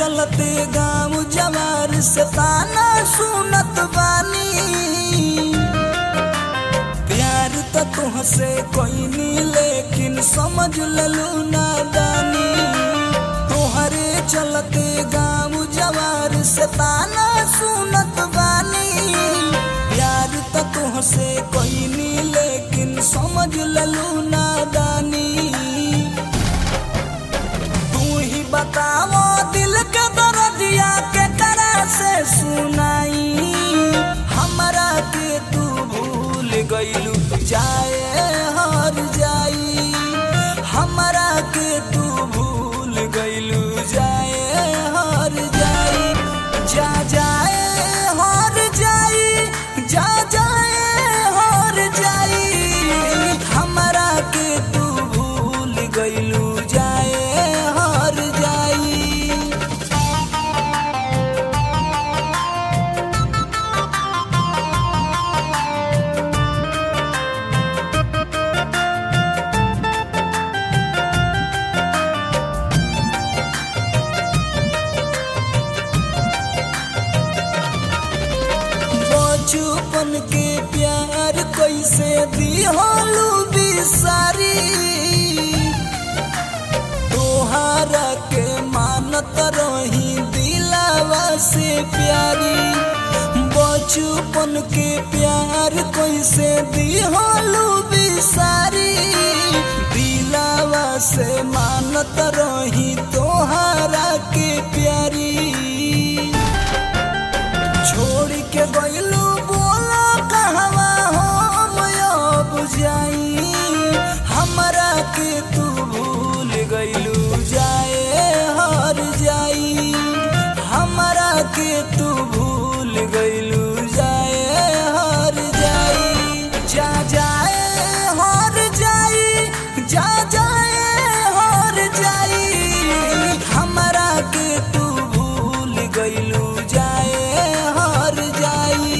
चलते गाँव जवार से ताना सुनत बानी प्यार तो तुहसे कोई नहीं लेकिन समझ ललू नादानी तोहरे चलते गाँव जवार से ताना सुनत बानी प्यार तो तुहसे कोई नहीं लेकिन समझ ललू नादानी तू ही बताओ दिल के दर्दिया के तरह से सुनाई हमरा के तू भूल गईलू जाए हर जाई हमरा के तू भूल गईलू जाए हर जाई जा जाए हर जाई जा जाए हर जाई हमरा के तू भूल गईलू जाए हर जाई बचपन के प्यार कैसे दिहलू बिसारी तोहारा के मानत रही दिलावा से प्यारी बचपन के प्यार कैसे दिहलू बिसारी दिलावा से मानत रही तोहारा के प्यारी छोड़ के गईलू बोला कहवा हम अब जाई हमरा के तू भूल गईलू जाए हर जाई हमरा के तू भूल गईलू जाए हर जाई जा जाए हर जाई जा जाए हर जाई हमरा के तू भूल गईलू जाए हर जाई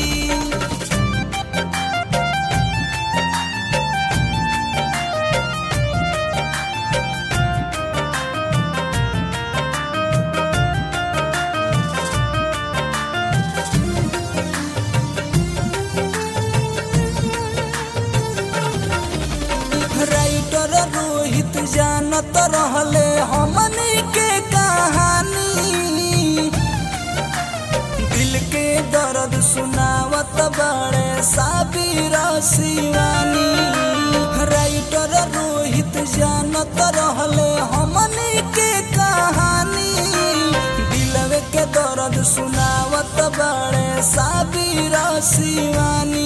राइटर रोहित जानत रहले हमनी के कहानी दिल के दर्द सुनावत बड़े साबिर शिवानी राइटर रोहित जानत रहले हमनी के कहानी दिलवे के दर्द सुनावत बड़े साबिर शिवानी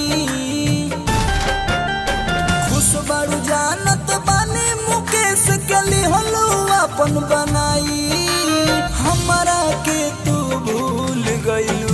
खुश बड़ू जानत बानी मुकेश के लिहलू अपन बनाई हमरा के तू भूल गईलू